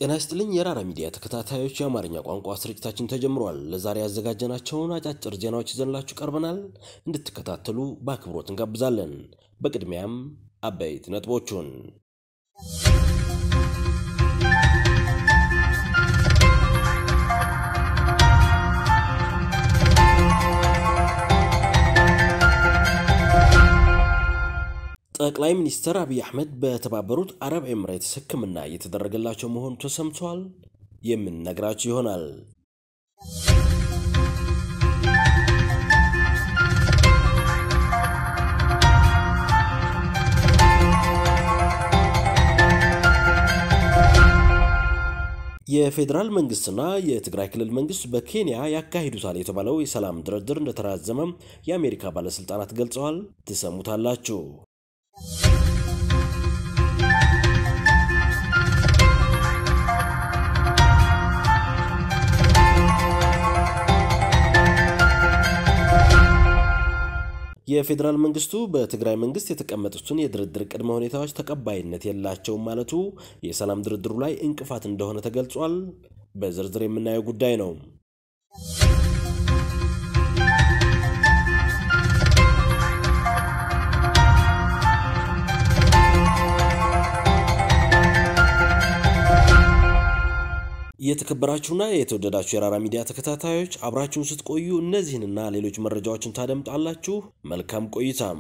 ጤና ይስጥልኝ የራራ ሚዲያ ተከታታዮች፣ የአማርኛ ቋንቋ ስርጭታችን ተጀምሯል። ለዛሬ ያዘጋጀናቸውን አጫጭር ዜናዎች ይዘንላችሁ ቀርበናል። እንድትከታተሉ በአክብሮት እንጋብዛለን። በቅድሚያም አበይት ነጥቦቹን ጠቅላይ ሚኒስትር አብይ አሕመድ በተባበሩት አረብ ኤምሬትስ ሕክምና እየተደረገላቸው መሆኑ ተሰምቷል። የምንነግራችሁ ይሆናል። የፌዴራል መንግስትና የትግራይ ክልል መንግስት በኬንያ ያካሂዱታል የተባለው የሰላም ድርድር እንደተራዘመ የአሜሪካ ባለስልጣናት ገልጸዋል። ትሰሙታላችሁ። የፌዴራል መንግስቱ በትግራይ መንግስት የተቀመጡትን የድርድር ቅድመ ሁኔታዎች ተቀባይነት የላቸውም ማለቱ የሰላም ድርድሩ ላይ እንቅፋት እንደሆነ ተገልጿል። በዝርዝር የምናየው ጉዳይ ነው። የተከበራችሁና የተወደዳችሁ የራራ ሚዲያ ተከታታዮች አብራችሁን ስትቆዩ እነዚህንና ሌሎች መረጃዎችን ታደምጣላችሁ። መልካም ቆይታም።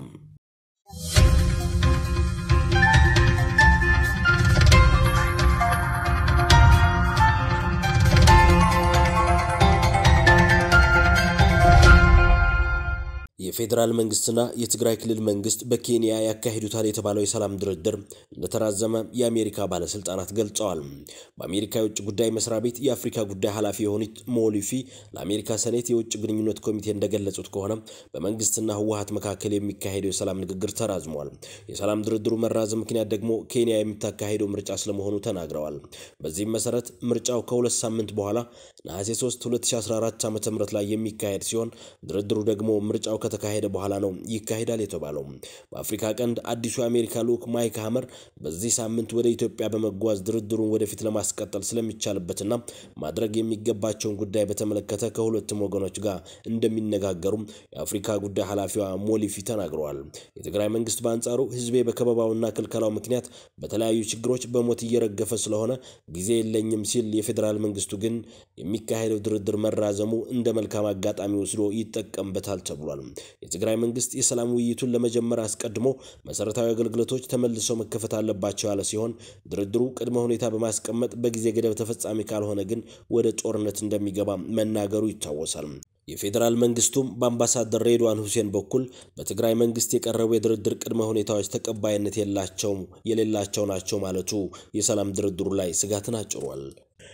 የፌዴራል መንግስትና የትግራይ ክልል መንግስት በኬንያ ያካሂዱታል የተባለው የሰላም ድርድር እንደተራዘመ የአሜሪካ ባለስልጣናት ገልጸዋል። በአሜሪካ የውጭ ጉዳይ መስሪያ ቤት የአፍሪካ ጉዳይ ኃላፊ የሆኑት ሞሊፊ ለአሜሪካ ሴኔት የውጭ ግንኙነት ኮሚቴ እንደገለጹት ከሆነ በመንግስትና ህወሀት መካከል የሚካሄደው የሰላም ንግግር ተራዝሟል። የሰላም ድርድሩ መራዘም ምክንያት ደግሞ ኬንያ የምታካሄደው ምርጫ ስለመሆኑ ተናግረዋል። በዚህም መሰረት ምርጫው ከሁለት ሳምንት በኋላ ነሐሴ 3 2014 ዓ ም ላይ የሚካሄድ ሲሆን ድርድሩ ደግሞ ምርጫው ከተካሄደ በኋላ ነው ይካሄዳል የተባለው። በአፍሪካ ቀንድ አዲሱ የአሜሪካ ልዑክ ማይክ ሀመር በዚህ ሳምንት ወደ ኢትዮጵያ በመጓዝ ድርድሩን ወደፊት ለማስቀጠል ስለሚቻልበትና ማድረግ የሚገባቸውን ጉዳይ በተመለከተ ከሁለቱም ወገኖች ጋር እንደሚነጋገሩም የአፍሪካ ጉዳይ ኃላፊዋ ሞሊፊ ተናግረዋል። የትግራይ መንግስት በአንጻሩ ህዝቤ በከበባውና ክልከላው ምክንያት በተለያዩ ችግሮች በሞት እየረገፈ ስለሆነ ጊዜ የለኝም ሲል፣ የፌዴራል መንግስቱ ግን የሚካሄደው ድርድር መራዘሙ እንደ መልካም አጋጣሚ ወስዶ ይጠቀምበታል ተብሏል። የትግራይ መንግስት የሰላም ውይይቱን ለመጀመር አስቀድሞ መሰረታዊ አገልግሎቶች ተመልሰው መከፈት አለባቸው ያለ ሲሆን ድርድሩ ቅድመ ሁኔታ በማስቀመጥ በጊዜ ገደብ ተፈጻሚ ካልሆነ ግን ወደ ጦርነት እንደሚገባ መናገሩ ይታወሳል። የፌዴራል መንግስቱም በአምባሳደር ሬድዋን ሁሴን በኩል በትግራይ መንግስት የቀረቡ የድርድር ቅድመ ሁኔታዎች ተቀባይነት የላቸውም የሌላቸው ናቸው ማለቱ የሰላም ድርድሩ ላይ ስጋትን አጭሯል።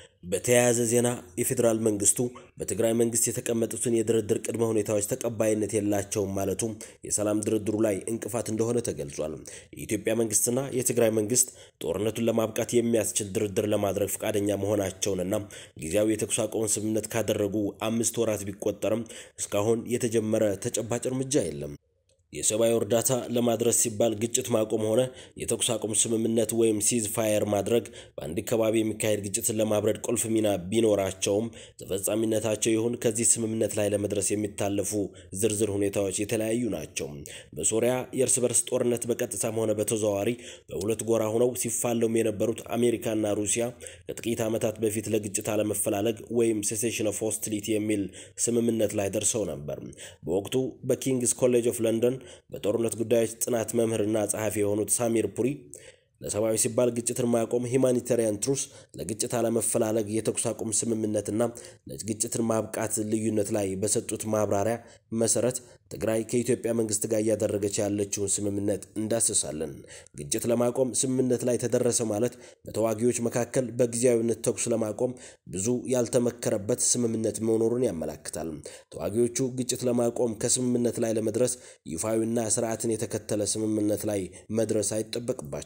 በተያያዘ ዜና የፌዴራል መንግስቱ በትግራይ መንግስት የተቀመጡትን የድርድር ቅድመ ሁኔታዎች ተቀባይነት የላቸውም ማለቱ የሰላም ድርድሩ ላይ እንቅፋት እንደሆነ ተገልጿል። የኢትዮጵያ መንግስትና የትግራይ መንግስት ጦርነቱን ለማብቃት የሚያስችል ድርድር ለማድረግ ፈቃደኛ መሆናቸውንና ጊዜያዊ የተኩስ አቁም ስምምነት ካደረጉ አምስት ወራት ቢቆጠርም እስካሁን የተጀመረ ተጨባጭ እርምጃ የለም። የሰብአዊ እርዳታ ለማድረስ ሲባል ግጭት ማቆም ሆነ የተኩስ አቁም ስምምነት ወይም ሲዝ ፋየር ማድረግ በአንድ አካባቢ የሚካሄድ ግጭትን ለማብረድ ቁልፍ ሚና ቢኖራቸውም ተፈጻሚነታቸው ይሁን ከዚህ ስምምነት ላይ ለመድረስ የሚታለፉ ዝርዝር ሁኔታዎች የተለያዩ ናቸው። በሶሪያ የእርስ በርስ ጦርነት በቀጥታም ሆነ በተዘዋዋሪ በሁለት ጎራ ሆነው ሲፋለሙ የነበሩት አሜሪካና ሩሲያ ከጥቂት ዓመታት በፊት ለግጭት አለመፈላለግ ወይም ሴሴሽን ኦፍ ሆስቲሊቲ የሚል ስምምነት ላይ ደርሰው ነበር። በወቅቱ በኪንግስ ኮሌጅ ኦፍ ለንደን በጦርነት ጉዳዮች ጥናት መምህርና ጸሐፊ የሆኑት ሳሚር ፑሪ ለሰብአዊ ሲባል ግጭትን ማቆም ሂማኒታሪያን ትሩስ ለግጭት አለመፈላለግ የተኩስ አቁም ስምምነትና ለግጭትን ማብቃት ልዩነት ላይ በሰጡት ማብራሪያ መሰረት ትግራይ ከኢትዮጵያ መንግስት ጋር እያደረገች ያለችውን ስምምነት እንዳስሳለን። ግጭት ለማቆም ስምምነት ላይ ተደረሰ ማለት በተዋጊዎች መካከል በጊዜያዊነት ተኩስ ለማቆም ብዙ ያልተመከረበት ስምምነት መኖሩን ያመላክታል። ተዋጊዎቹ ግጭት ለማቆም ከስምምነት ላይ ለመድረስ ይፋዊና ስርዓትን የተከተለ ስምምነት ላይ መድረስ አይጠበቅባቸውም።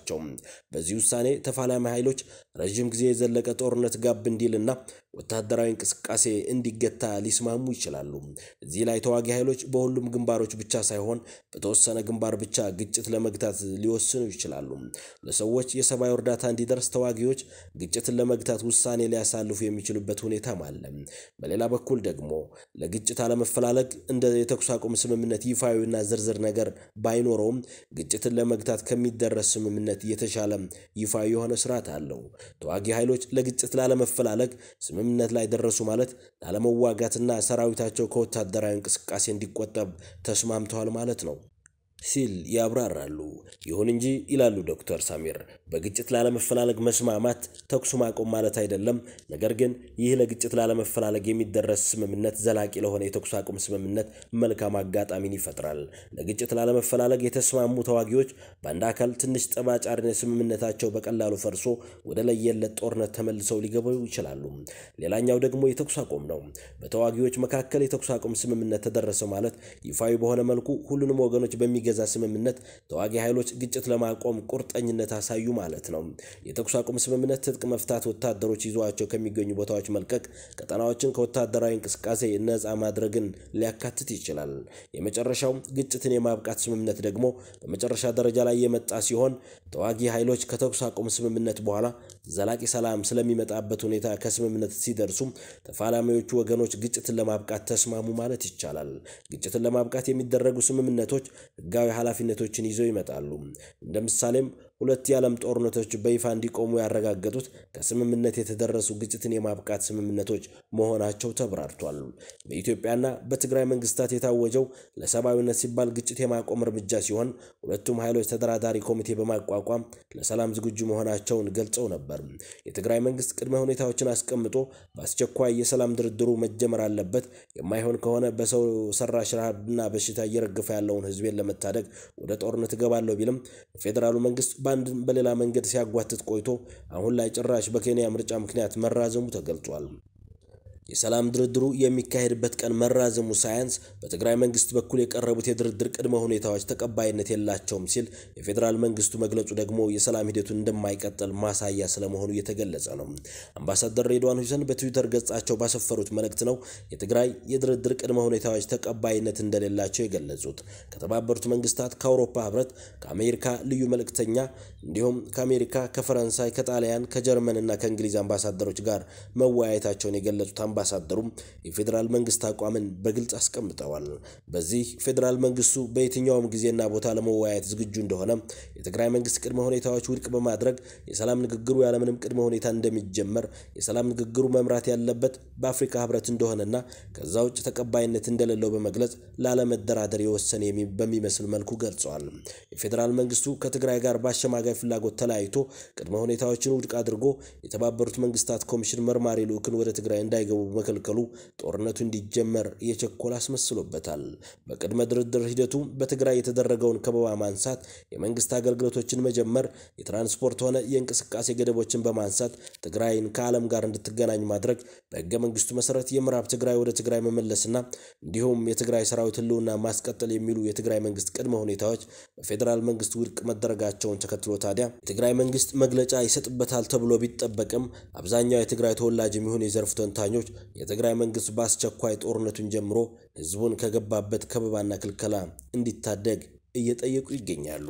በዚህ ውሳኔ ተፋላሚ ኃይሎች ረዥም ጊዜ የዘለቀ ጦርነት ጋብ እንዲልና ወታደራዊ እንቅስቃሴ እንዲገታ ሊስማሙ ይችላሉ። እዚህ ላይ ተዋጊ ኃይሎች በሁሉም ግንባሮች ብቻ ሳይሆን በተወሰነ ግንባር ብቻ ግጭት ለመግታት ሊወስኑ ይችላሉ። ለሰዎች የሰብአዊ እርዳታ እንዲደርስ ተዋጊዎች ግጭትን ለመግታት ውሳኔ ሊያሳልፉ የሚችሉበት ሁኔታም አለ። በሌላ በኩል ደግሞ ለግጭት አለመፈላለግ እንደ የተኩስ አቁም ስምምነት ይፋዊና ዝርዝር ነገር ባይኖረውም ግጭትን ለመግታት ከሚደረስ ስምምነት የተሻለ ይፋዊ የሆነ ስርዓት አለው። ተዋጊ ኃይሎች ለግጭት ላለመፈላለግ ስምምነት ላይ ደረሱ ማለት ላለመዋጋትና ሰራዊታቸው ከወታደራዊ እንቅስቃሴ እንዲቆጠብ ተስማምተዋል ማለት ነው ሲል ያብራራሉ። ይሁን እንጂ ይላሉ ዶክተር ሳሚር በግጭት ላለመፈላለግ መስማማት ተኩስ ማቆም ማለት አይደለም። ነገር ግን ይህ ለግጭት ላለመፈላለግ የሚደረስ ስምምነት ዘላቂ ለሆነ የተኩስ አቁም ስምምነት መልካም አጋጣሚን ይፈጥራል። ለግጭት ላለመፈላለግ የተስማሙ ተዋጊዎች በአንድ አካል ትንሽ ጠባጫሪነት ስምምነታቸው በቀላሉ ፈርሶ ወደ ለየለት ጦርነት ተመልሰው ሊገቡ ይችላሉ። ሌላኛው ደግሞ የተኩስ አቁም ነው። በተዋጊዎች መካከል የተኩስ አቁም ስምምነት ተደረሰ ማለት ይፋዊ በሆነ መልኩ ሁሉንም ወገኖች በሚገ ዛ ስምምነት ተዋጊ ኃይሎች ግጭት ለማቆም ቁርጠኝነት አሳዩ ማለት ነው። የተኩስ አቁም ስምምነት ትጥቅ መፍታት፣ ወታደሮች ይዘዋቸው ከሚገኙ ቦታዎች መልቀቅ፣ ቀጠናዎችን ከወታደራዊ እንቅስቃሴ ነፃ ማድረግን ሊያካትት ይችላል። የመጨረሻው ግጭትን የማብቃት ስምምነት ደግሞ በመጨረሻ ደረጃ ላይ የመጣ ሲሆን ተዋጊ ኃይሎች ከተኩስ አቁም ስምምነት በኋላ ዘላቂ ሰላም ስለሚመጣበት ሁኔታ ከስምምነት ሲደርሱ ተፋላሚዎቹ ወገኖች ግጭትን ለማብቃት ተስማሙ ማለት ይቻላል። ግጭትን ለማብቃት የሚደረጉ ስምምነቶች ህጋዊ ኃላፊነቶችን ይዘው ይመጣሉ። እንደ ምሳሌም ሁለት የዓለም ጦርነቶች በይፋ እንዲቆሙ ያረጋገጡት ከስምምነት የተደረሱ ግጭትን የማብቃት ስምምነቶች መሆናቸው ተብራርቷል። በኢትዮጵያና በትግራይ መንግስታት የታወጀው ለሰብአዊነት ሲባል ግጭት የማቆም እርምጃ ሲሆን ሁለቱም ኃይሎች ተደራዳሪ ኮሚቴ በማቋቋም ለሰላም ዝግጁ መሆናቸውን ገልጸው ነበር። የትግራይ መንግስት ቅድመ ሁኔታዎችን አስቀምጦ በአስቸኳይ የሰላም ድርድሩ መጀመር አለበት፣ የማይሆን ከሆነ በሰው ሰራሽ ረሃብና በሽታ እየረገፈ ያለውን ህዝቤን ለመታደግ ወደ ጦርነት እገባለሁ ቢልም የፌዴራሉ መንግስት በአንድ በሌላ መንገድ ሲያጓትት ቆይቶ አሁን ላይ ጭራሽ በኬንያ ምርጫ ምክንያት መራዘሙ ተገልጿል። የሰላም ድርድሩ የሚካሄድበት ቀን መራዘሙ ሳያንስ በትግራይ መንግስት በኩል የቀረቡት የድርድር ቅድመ ሁኔታዎች ተቀባይነት የላቸውም ሲል የፌዴራል መንግስቱ መግለጹ ደግሞ የሰላም ሂደቱን እንደማይቀጥል ማሳያ ስለመሆኑ እየተገለጸ ነው። አምባሳደር ሬድዋን ሁሴን በትዊተር ገጻቸው ባሰፈሩት መልእክት ነው የትግራይ የድርድር ቅድመ ሁኔታዎች ተቀባይነት እንደሌላቸው የገለጹት። ከተባበሩት መንግስታት፣ ከአውሮፓ ህብረት፣ ከአሜሪካ ልዩ መልእክተኛ እንዲሁም ከአሜሪካ፣ ከፈረንሳይ፣ ከጣሊያን፣ ከጀርመን እና ከእንግሊዝ አምባሳደሮች ጋር መወያየታቸውን የገለጹት አምባሳደሩም የፌዴራል መንግስት አቋምን በግልጽ አስቀምጠዋል። በዚህ ፌዴራል መንግስቱ በየትኛውም ጊዜና ቦታ ለመወያየት ዝግጁ እንደሆነ፣ የትግራይ መንግስት ቅድመ ሁኔታዎች ውድቅ በማድረግ የሰላም ንግግሩ ያለምንም ቅድመ ሁኔታ እንደሚጀመር፣ የሰላም ንግግሩ መምራት ያለበት በአፍሪካ ህብረት እንደሆነና ከዛ ውጭ ተቀባይነት እንደሌለው በመግለጽ ላለመደራደር የወሰነ በሚመስል መልኩ ገልጸዋል። የፌዴራል መንግስቱ ከትግራይ ጋር በአሸማጋይ ፍላጎት ተለያይቶ ቅድመ ሁኔታዎችን ውድቅ አድርጎ የተባበሩት መንግስታት ኮሚሽን መርማሪ ልዑክን ወደ ትግራይ እንዳይገቡ በመከልከሉ ጦርነቱ እንዲጀመር የቸኮል አስመስሎበታል። በቅድመ ድርድር ሂደቱ በትግራይ የተደረገውን ከበባ ማንሳት፣ የመንግስት አገልግሎቶችን መጀመር፣ የትራንስፖርት ሆነ የእንቅስቃሴ ገደቦችን በማንሳት ትግራይን ከዓለም ጋር እንድትገናኝ ማድረግ፣ በህገ መንግስቱ መሰረት የምዕራብ ትግራይ ወደ ትግራይ መመለስና እንዲሁም የትግራይ ሰራዊት ህልውና ማስቀጠል የሚሉ የትግራይ መንግስት ቅድመ ሁኔታዎች በፌዴራል መንግስት ውድቅ መደረጋቸውን ተከትሎ ታዲያ የትግራይ መንግስት መግለጫ ይሰጥበታል ተብሎ ቢጠበቅም አብዛኛው የትግራይ ተወላጅ የሚሆኑ የዘርፍ ተንታኞች የትግራይ መንግስት በአስቸኳይ ጦርነቱን ጀምሮ ህዝቡን ከገባበት ከበባና ክልከላ እንዲታደግ እየጠየቁ ይገኛሉ።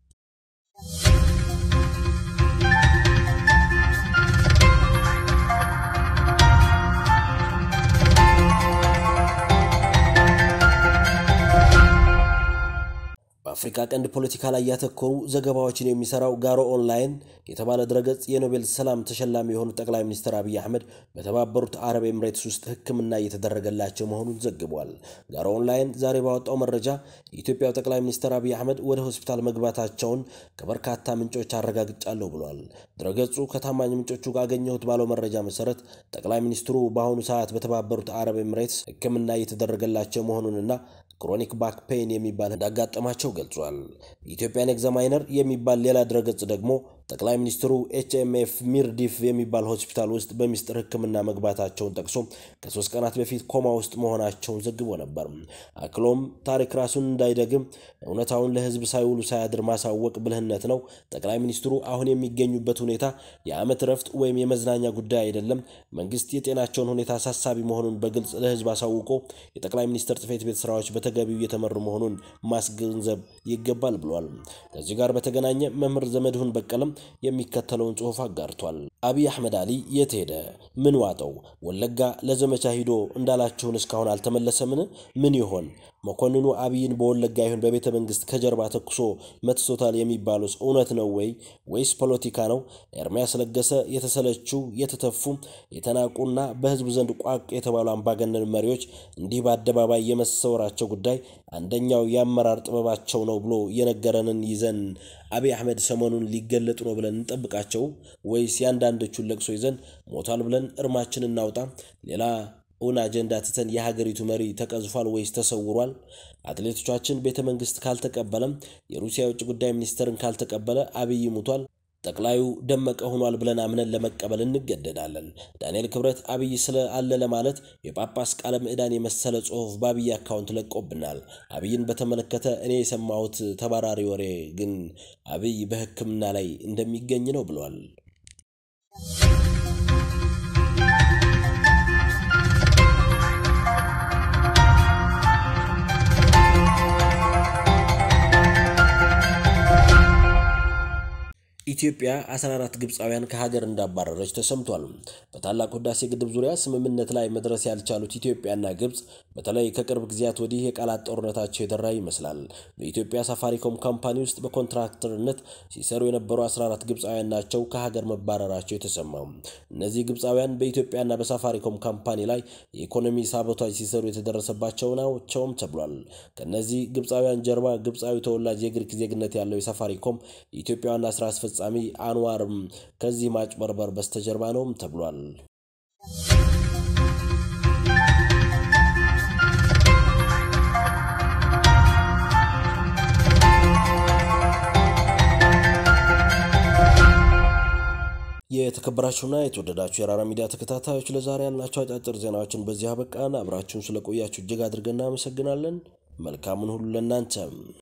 በአፍሪካ ቀንድ ፖለቲካ ላይ ያተኮሩ ዘገባዎችን የሚሰራው ጋሮ ኦንላይን የተባለ ድረገጽ የኖቤል ሰላም ተሸላሚ የሆኑት ጠቅላይ ሚኒስትር አብይ አህመድ በተባበሩት አረብ ኤምሬትስ ውስጥ ሕክምና እየተደረገላቸው መሆኑን ዘግቧል። ጋሮ ኦንላይን ዛሬ ባወጣው መረጃ የኢትዮጵያው ጠቅላይ ሚኒስትር አብይ አህመድ ወደ ሆስፒታል መግባታቸውን ከበርካታ ምንጮች አረጋግጫለሁ ብሏል። ድረገጹ ከታማኝ ምንጮቹ ካገኘሁት ባለው መረጃ መሰረት ጠቅላይ ሚኒስትሩ በአሁኑ ሰዓት በተባበሩት አረብ ኤምሬትስ ሕክምና እየተደረገላቸው መሆኑንና ክሮኒክ ባክ ፔን የሚባል እንዳጋጠማቸው ገልጿል። ኢትዮጵያን ኤግዛማይነር የሚባል ሌላ ድረገጽ ደግሞ ጠቅላይ ሚኒስትሩ ኤችኤምኤፍ ሚርዲፍ የሚባል ሆስፒታል ውስጥ በሚስጥር ሕክምና መግባታቸውን ጠቅሶ ከሶስት ቀናት በፊት ኮማ ውስጥ መሆናቸውን ዘግቦ ነበር። አክሎም ታሪክ ራሱን እንዳይደግም እውነታውን ለሕዝብ ሳይውሉ ሳያድር ማሳወቅ ብልህነት ነው። ጠቅላይ ሚኒስትሩ አሁን የሚገኙበት ሁኔታ የዓመት እረፍት ወይም የመዝናኛ ጉዳይ አይደለም። መንግስት የጤናቸውን ሁኔታ አሳሳቢ መሆኑን በግልጽ ለሕዝብ አሳውቆ የጠቅላይ ሚኒስትር ጽሕፈት ቤት ስራዎች በተገቢው እየተመሩ መሆኑን ማስገንዘብ ይገባል ብሏል። ከዚህ ጋር በተገናኘ መምህር ዘመድሁን በቀለም የሚከተለውን ጽሑፍ አጋርቷል። አብይ አሕመድ አሊ የት ሄደ? ምን ዋጠው? ወለጋ ለዘመቻ ሂዶ እንዳላችሁን እስካሁን አልተመለሰምን? ምን ይሆን? መኮንኑ አብይን በወለጋ ይሁን በቤተ መንግስት ከጀርባ ተኩሶ መትሶታል የሚባሉስ እውነት ነው ወይ ወይስ ፖለቲካ ነው? ኤርሚያስ ለገሰ የተሰለቹ የተተፉ የተናቁና በህዝብ ዘንድ ቋቅ የተባሉ አምባገነን መሪዎች እንዲህ በአደባባይ የመሰወራቸው ጉዳይ አንደኛው የአመራር ጥበባቸው ነው ብሎ የነገረንን ይዘን አብይ አሕመድ ሰሞኑን ሊገለጡ ነው ብለን እንጠብቃቸው ወይስ የአንዳንዶቹን ለቅሶ ይዘን ሞቷል ብለን እርማችን እናውጣ? ሌላ እውን አጀንዳ ትተን የሀገሪቱ መሪ ተቀዝፏል ወይስ ተሰውሯል? አትሌቶቻችን ቤተ መንግስት ካልተቀበለም የሩሲያ የውጭ ጉዳይ ሚኒስትርን ካልተቀበለ አብይ ሙቷል ጠቅላዩ ደመቀ ሆኗል ብለን አምነን ለመቀበል እንገደዳለን። ዳንኤል ክብረት አብይ ስለ አለ ለማለት የጳጳስ ቃለ ምዕዳን የመሰለ ጽሑፍ በአብይ አካውንት ለቆብናል። አብይን በተመለከተ እኔ የሰማሁት ተባራሪ ወሬ ግን አብይ በሕክምና ላይ እንደሚገኝ ነው ብሏል። ኢትዮጵያ 14 ግብፃውያን ከሀገር እንዳባረረች ተሰምቷል። በታላቁ ህዳሴ ግድብ ዙሪያ ስምምነት ላይ መድረስ ያልቻሉት ኢትዮጵያና ግብፅ በተለይ ከቅርብ ጊዜያት ወዲህ የቃላት ጦርነታቸው የደራ ይመስላል። በኢትዮጵያ ሳፋሪኮም ካምፓኒ ውስጥ በኮንትራክተርነት ሲሰሩ የነበሩ 14 ግብፃውያን ናቸው ከሀገር መባረራቸው የተሰማው። እነዚህ ግብፃውያን በኢትዮጵያና በሳፋሪኮም ካምፓኒ ላይ የኢኮኖሚ ሳቦታጅ ሲሰሩ የተደረሰባቸው ናቸውም ተብሏል። ከእነዚህ ግብፃውያን ጀርባ ግብፃዊ ተወላጅ የግሪክ ዜግነት ያለው የሳፋሪኮም የኢትዮጵያ ዋና ስራ አስፈጻሚ አንዋርም ከዚህ ማጭበርበር በስተጀርባ ነውም ተብሏል። የተከበራችሁና የተወደዳችሁ የራራ ሚዲያ ተከታታዮች ለዛሬ ያልናቸው አጫጭር ዜናዎችን በዚህ አበቃን። አብራችሁን ስለቆያችሁ እጅግ አድርገን እናመሰግናለን። መልካሙን ሁሉ ለእናንተም